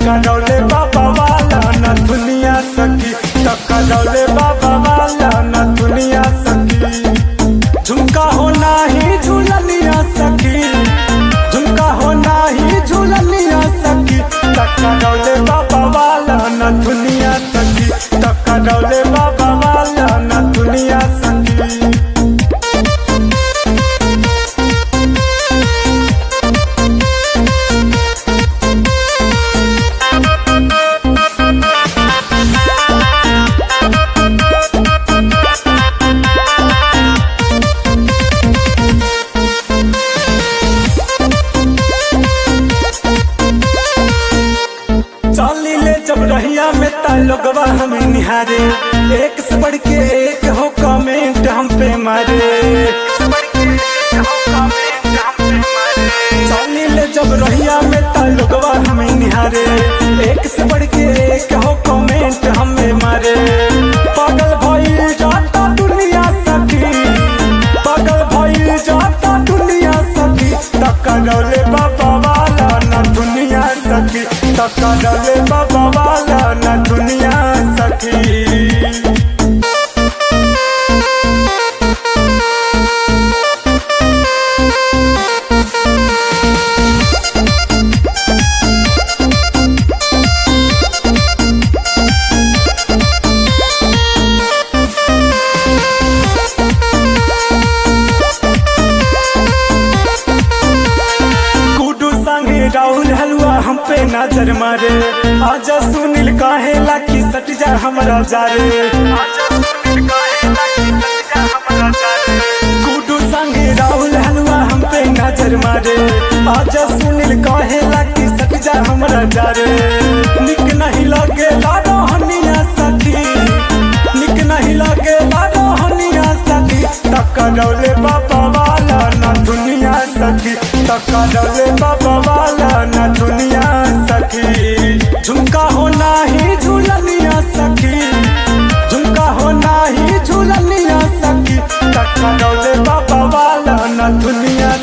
टकरौले बाबा वाला न दुनिया सखी टकरौले बाबा वाला न दुनिया सखी झुमका हो नाही झूलनिया सखी झुमका हो नाही झूलनिया सखी टकरौले बाबा वाला न दुनिया सखी टकरौले बाबा वाला न दुनिया सखी चली ले जब रहिया में ता लोगवा हमें निहारे एक से बढ़ के एक हो कमेंट हम पे मारे चली ले जब रहिया में ता लोगवा हमें निहारे एक से बढ़ के एक हो कमेंट हमें मारे पागल भइल जाता दुनिया सखी पागल भइल जाता दुनिया सखी टकरौले बाबा वाला न दुनिया सखी टकरौले बाबा वाला न दुनिया सखी गुडू संगे राहुल हलवा हम पे नजर मारे आजा सुनील काहे लाकी सट जा हमरा जारे गुडू संगे राहुल हलवा हम पे नजर मारे आजा सुनील काहे लाकी सट जा हमरा जारे निक नहीं लगे लाडो हनिया सखी निक नहीं लगे लाडो हनिया सखी टकरौले बाबा वाला न दुनिया सखी टकरौले बाबा वाला न दुनिया सखी झुमका हो नाही झूलनिया सखी झुमका हो नाही झूलनिया सखी टकरौले बाबा वाला न दुनिया